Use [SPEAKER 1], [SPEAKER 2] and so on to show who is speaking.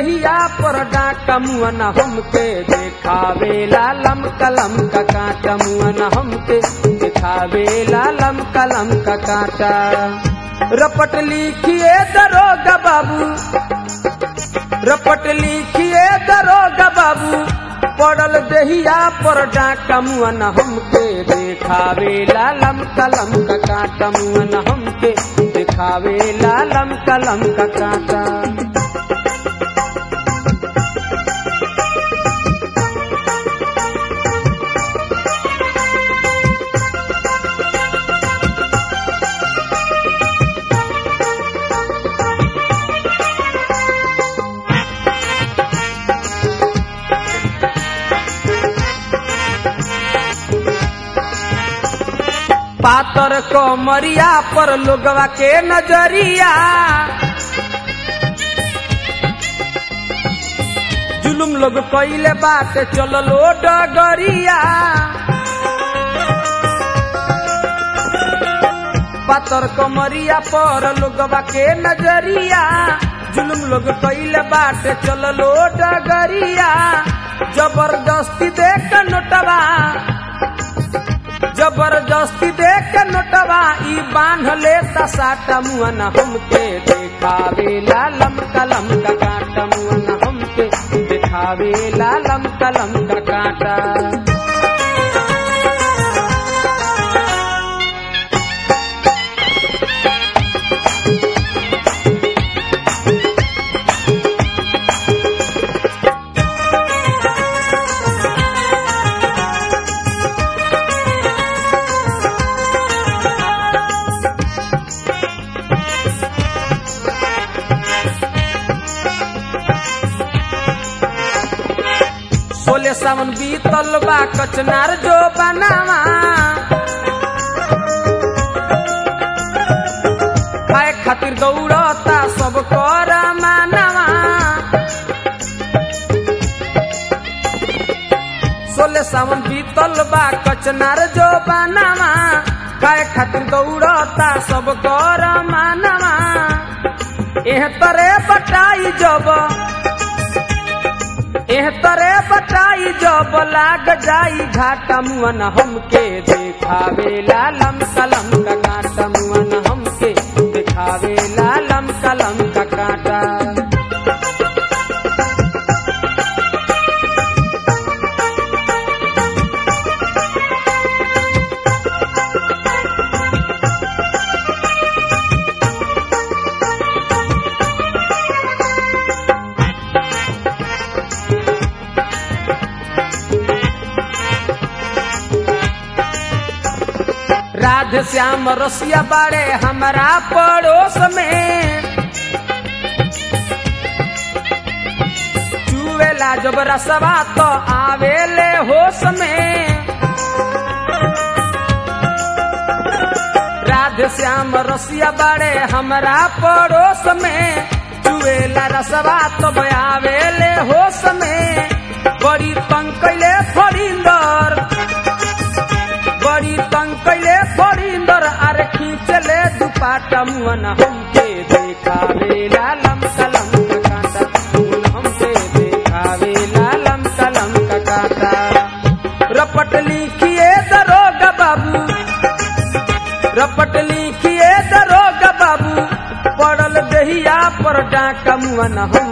[SPEAKER 1] दहिया पर डाका मुअन हमके देखावे लालम कलम का कांटा मुअन हमके देखावे लालम कलम का कांटा रपट लिखिए दरोगा बाबू रपट लिखिए दरोगा बाबू पड़ल दहिया पर डाका मुअन हमके देखावे लालम कलम का कांटा मुअन हमके देखावे लालम कलम का कांटा पातर कमरिया पर लोगवा के नजरिया जुलुम लोग कइले बात चललो डगरिया पातर कमरिया पर लोगवा के नजरिया जुलुम लोग कइले बात चललो डगरिया जबरदस्ती देख नोटवा जबरदस्ती देख के नोटवा ई बांध लेता साटा मुअन हमके देखावे लालम कलम का कांटा मुअन हमके देखावे लालम कलम का कांटा सोले सावन बीतल बा कचनार जो बनावा खाए खातिर दौड़ता सब कर मानवा सोले सावन बीतल बा कचनार जो बनावा खाए खातिर दौड़ता सब कर मानवा एह तरे बटाई जब एह तरे बटाई जब लाग जाई घाटा मुअन हमके देखावे लालम कलम का कांटा मुअन हमके देखावे लालम कलम का कांटा राधे श्याम रसिया बाड़े हमारा पड़ोस में चुवेला जब रसवा तो आवेले होश में राधे श्याम रसिया बाड़े हमारा पड़ोस में चुवेला रसवा तो आवेले होश में बड़ी पंकले फरिंदर बड़ी तंग कैले फरिंदर आर खींचले दुपाटा मुअन हमके देखावे लालम कलम का कांटा मुअन हमके देखावे लालम कलम का कांटा रपट लिखिए दरोगा बाबू रपट लिखिए दरोगा बाबू पड़ल दहिया पर डाका मुअन हम